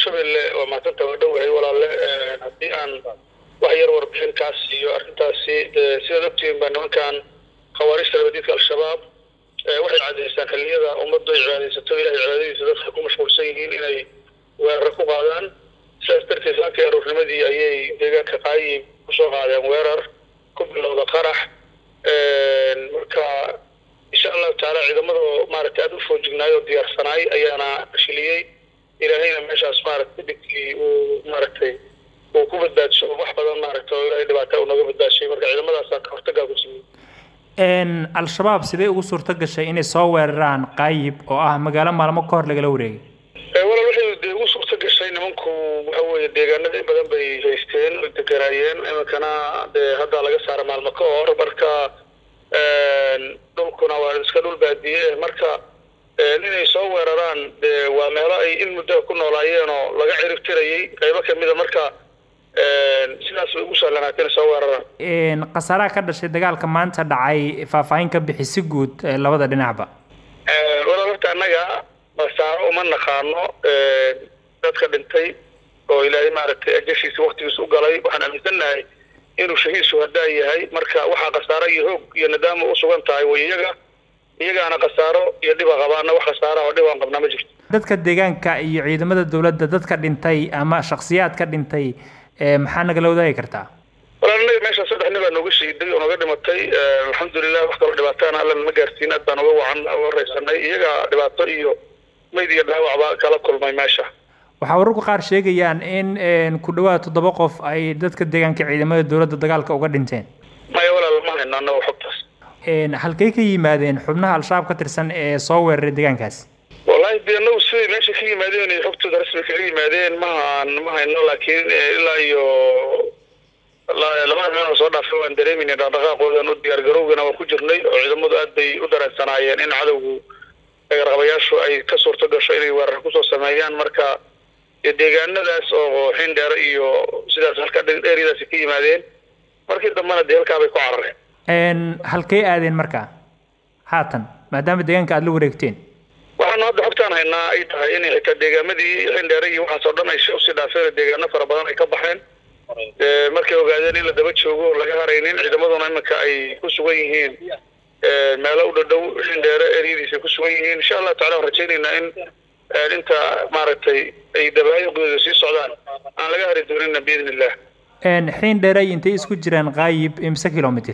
shabeelle waa maatanta waa dhowahay walaalle haddii aan wax yar warbixin kaa siiyo arrintaasi sidaad ogtihiin baa nimankan khawaarijta labadiidka al-shabaab waxay cadaystaan xilliyada ummaddu ay cibaadaysato ilahay cibaadadiisa dadka ku mashquulsan yihiin inay weerar ku qaadaan sidaas darteed halkii aroornimadii ayay deegaanka qaayib kusoo qaadeen weerar ku bilowda qarax marka insha allahu tacaala ciidamada maaragtay aada u foojignaay oo diyaarsanaay ayaana fashiliyey ilaahayna meeshaas maaragtay dhibkii uu maaragtay uu ku badbaadsho wax badan maaragtay oo ilaahay dhibaata uu nooga badbaashay marka ciidamadaasa ka hortagaa ku sameeyey al-shabaab sidee ugu suurto gashay inay soo weeraraan qaayib oo ah magaalo maalmo ka hor lagala wareegay walaal waxay dee ugu suurto gashay nimanku waxa weeye deegaanada in badan bay haysteen oy deganaayeen iminkana dee hadda laga saara maalmo ka hor marka dhulkuna waa iska dhul baadiye marka inay soo weeraraan dee waa meelo ay in muddo ku noolaayeen oo laga cirib tirayay qaybo kamida marka sidaas bay ugu sahlanaatay inay soo weeraraan khasaaraha ka dhashay dagaalka maanta dhacay faahfaahin ka bixi si guud labada dhinacba walaal horta annaga khasaaro uma naqaano dadka dhintay oo ilaahay maaragtay ajashiisa waktigiisa u galay waxaan aaminsannahay inuu shahiid shuhadaa yahay marka waxaa khasaaro iyo hoog iyo nidaama u sugan tahay way iyaga iyagaana khasaaro iyo dhiba qabaana wax khasaara oo dhib aan qabnaa ma jirto dadka deegaanka iyo ciidamada dowladda dadka dhintay ama shaksiyaad ka dhintay maxaa nagala wadaagi kartaa walaal annaga meesha saddex nin baa nooga shiiday oo nooga dhimatay alxamdulilah wax kaloo dhibaataana alla nama gaarsiin aad baan uga wacan uga raysanay iyaga dhibaato iyo mayd iyo dhaawacba kala kulmay meesha waxaa wararku qaar sheegayaan in ku dhawaad toddoba qof ay dadka deegaanka ciidamada dowladda dagaalka uga dhinteen maya walaal ma hayno annaga xogtaas halkay ka yimaadeen xubnaha al-shabaab ka tirsan ee soo weeraray deegaankaas wallahi dee anagu siday meesha ka yimaadeen iyo xogtooda rasmi kaga yimaadeen mahaan ma hayno laakiin ilaa iyo labada meel oo soo dhaafay waan dareemayna dhaqdhaqaaqoodan u diyaargarowgana waan ku jirnay oo ciidamadu aad bay u dareensanaayeen in cadowgu garqabayaashu ay ka suurto gasho inay weerar kusoo sameeyaan marka deegaanadaas oo xindheere iyo sidaas halka dheeryadaasi ka yimaadeen markii dambena dee halkaa bay ku carareen halkay aadeen marka haatan maadaama deegaanka aada la wareegteen waxaanu hadda xogtaan haynaa ay tahay inay xitaa deegaamadii xindheere iyo waxaas oo dhan ay usii dhaafeen deegaano fara badan ay ka baxeen markay ogaadeen in la daba joogo oo laga haraynin ciidamaduna iminka ay ku sugan yihiin meelo u dhadhow xindheere eryadiisa ay ku sugan yihiin insha allahu tacala waan rajaynaynaa in inta maaragtay ay dabaayiqdooda sii socdaan aan laga hari doonina biidn illah xiin dheeray intay isku jiraan qaayib imse kilomitr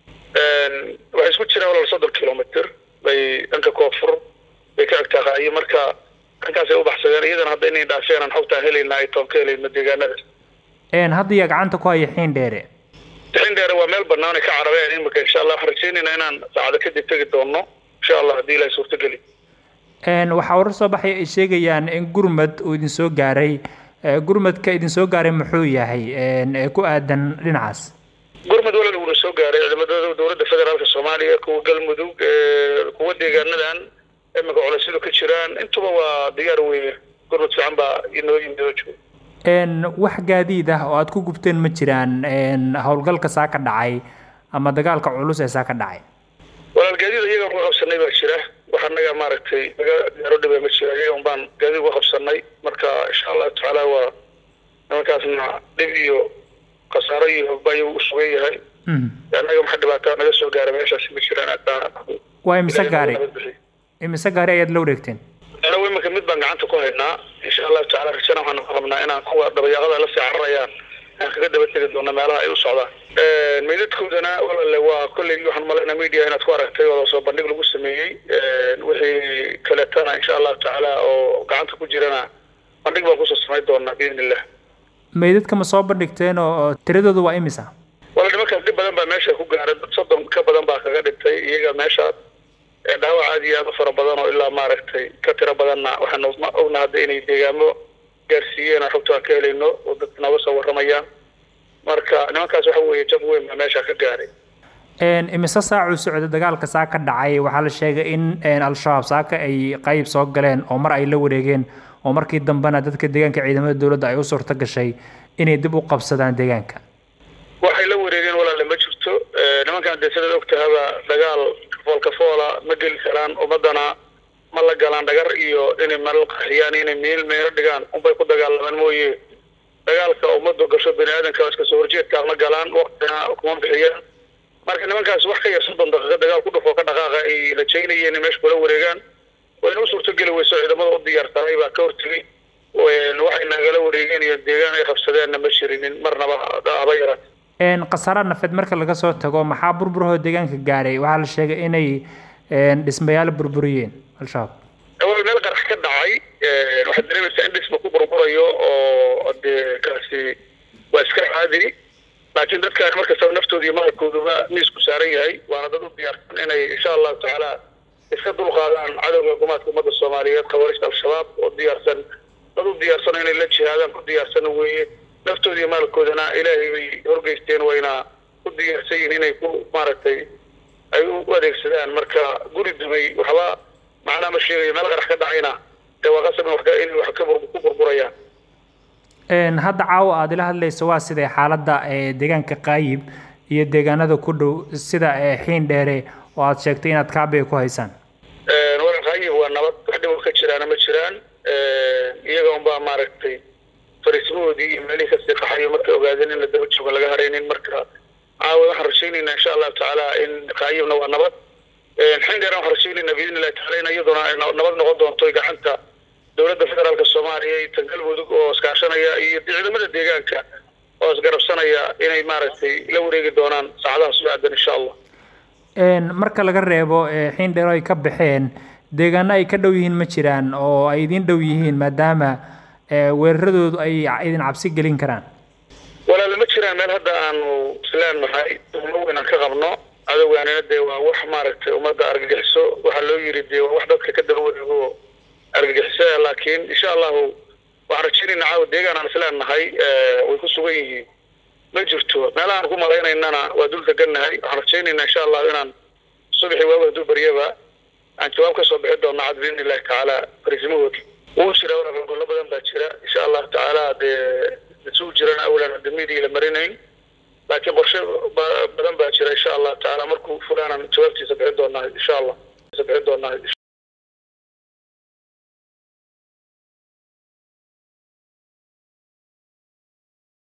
waxay isku jiraan walaal soddon kilomitr bay dhanka koonfur bay ka egtaa qaayib marka dhankaasay u baxsadeen iyadana hadda inay dhaafeen aan xogtaan helayna ay toon ka helayno deegaanada hadda yaa gacanta ku haya xiin dheere xiin dheere waa meel banaan ay ka carareen imika insha allah waxaan rajaynaynaa inaan saacado kadib tegi doono insha allah haddii ilahay suurtageli waxaa warar soo baxay ay sheegayaan in gurmad uu idin soo gaaray gurmadka idin soo gaaray muxuu yahay ku aadan dhinacaas gurmad walal uuna soo gaaray ciidamada dowladda federaalka soomaaliya kuwa galmudug kuwa deegaanadan imika culaysyadu ka jiraan intuba waa diyaar weye gurmad fiican baa inoo yimid oo jooga wax gaadiid ah oo aad ku gubteen ma jiraan howlgalka saa ka dhacay ama dagaalka culus ee saa ka dhacay walaal gaadiid iyaga uga qabsanay baa jira wax anaga maaragtay naga gaaro dhiba ma jira iyaga unbaan gaadiid uga qabsanay marka insha allahu tacaala waa nimankaasna dhib iyo khasaaro iyo hogba ayuu u sugan yahay annaga waxa dhibaataa naga soo gaara meeshaasi ma jiraan aadbaa waa imise gaari imise gaari ayaad la wareegteen anagu iminka mid baan gacanta ku haynaa insha allahu tacala rajana waxaan ka qabnaa inaan kuwa dabayaqada la sii cararayaan aan kaga daba tegi doono meelaha ay u socdaan meydadkoodana walaale waa kolley waxaan malaynaa media inaad ku aragtay oo soo bandhig lagu sameeyey wixii kaleetana insha allahu tacaala oo gacanta ku jirana bandhig baan kusoo samayn doonaa biidn illah meydadka ma soo bandhigteen oo tiradooda waa imisa wala nimankaas dhib badan baa meesha ku gaaray dad soddon ka badan baa kaga dhintay iyaga meeshaas dhaawac aad iyo aad u fara badan oo ilaa maaragtay ka tiro badanna waxaan ogna hadda inay deegaamo gaarsiiyeen aan xogta aan ka helayno oo dadka nooga soo warramayaan marka nimankaas waxa weeye jab weyn baa meesha ka gaaray imise saacuu socda dagaalka saa ka dhacay waxaa la sheegay in al-shabaab saaka ay qayb soo galeen oo mar ay la wareegeen oo markii dambena dadka deegaanka ciidamada dowladda ay u suurto gashay inay dib u qabsadaan deegaanka waxay la wareegeen walaale ma jirto nimankan dee sidaad ogtahaba dagaal foolka foola ma geli karaan ummadana ma la galaan dhagar iyo inay malal qaxiyaan inay meel meelo dhigaan unbay ku dagaalamaan mooye dagaalka ummaddu gasho bani aadanka iska soo horjeedkaa ma galaan waktina kuma bixiyaan marka nimankaas wax ka yar soddon daqiiqo dagaal ku dhufoo ka dhaqaaqa ay rajaynayeen inay meesha kula wareegaan wayna u suurtogeli weyso ciidamada u diyaarsanay baa ka hortegay waxay nagala wareegeen iyo deegaan ay qabsadeenna ma jirinin marnaba haba yaraan khasaara nafeed marka laga soo tago maxaa burburahoo deegaanka gaaray waxaa la sheegay inay dhismayaal burburiyeen al-shabaab awal meel qarax ka dhacay waxaad dareemaysaa in dhisma ku burburayo oo dee kaasi waa iska caadi laakiin dadkaan markastaba naftooda iyo maqalkooduba miisku saaran yahay waana dad u diyaarsan inay insha allahu tacaala iska dulqaadaan cadowga hukuumaadka ummadda soomaaliyeed khawaarista al-shabaab oo diyaarsan dad u diyaarsan inay la jihaadaan ku diyaarsan weeye naftooda iyo maalkoodana ilaahay bay horgeysteen wayna ku diyaarsan yihiin inay ku maaragtay ay u adeegsadaan marka guri dumay waxba macnaa ma sheegayo meel qarax ka dhacayna dee waa qasab inay wax ku burburayaan hadda caawa aada ila hadlayso waa sidee xaaladda deegaanka qaayib iyo deegaanada ku dhow sida xiin dheere oo aada sheegtay inaad kaabiga ku haysaan waa qaayib waa nabad wax dhibo ka jiraana ma jiraan iyaga unbaa maaragtay fariismahoodii iyo meelihii kasii qaxayo markay ogaadeen in la daba joogo laga haraynin marka caawa waxaan rajaynaynaa insha allahu tacaala in qaayibna waa nabad xiin dheeraan waxaan rajaynaynaa biidni illahi tacaala in iyaduna ay nabad noqon doonto gacanta dowladda federaalka soomaaliya iyo tan galmudug oo iskaashanaya iyo ciidamada deegaanka oo isgarabsanaya inay maaragtay la wareegi doonaan saacadaha soo aadan insha allah marka laga reebo xiin dheero ay ka baxeen deegaano ay ka dhow yihiin ma jiraan oo ay idin dhow yihiin maadaama weeraradoodu ay idin cabsi gelin karaan walaale ma jiraan meel hadda aanu islaan nahay uma weyn aan ka qabno cadowgaanina dee waa wax maaragtay ummadda argagixiso waxaa loo yiri dee waa wax dadka ka daba wareego argagixisada laakiin insha allahu waxaan rajaynaynaa caawa deegaan aan islaan nahay way ku sugan yihiin ma jirto meelahaan ku malaynaynana waa dul degannahay waxaan rajaynaynaa insha allahu inaan subaxii waagu hadduu baryaba aan jawaab kasoo bixi doona cad biidni illahi tacaala fariisimahooda wuu jira walaal gollo badan baa jira insha allahu tacaala dee isugu jirana awalan adamidii la marinayn laakiin qorshe badan baa jira insha allahu tacaala markuu fulaanaan jawaabtiisa bixin doonaa insha allah bixin doonaa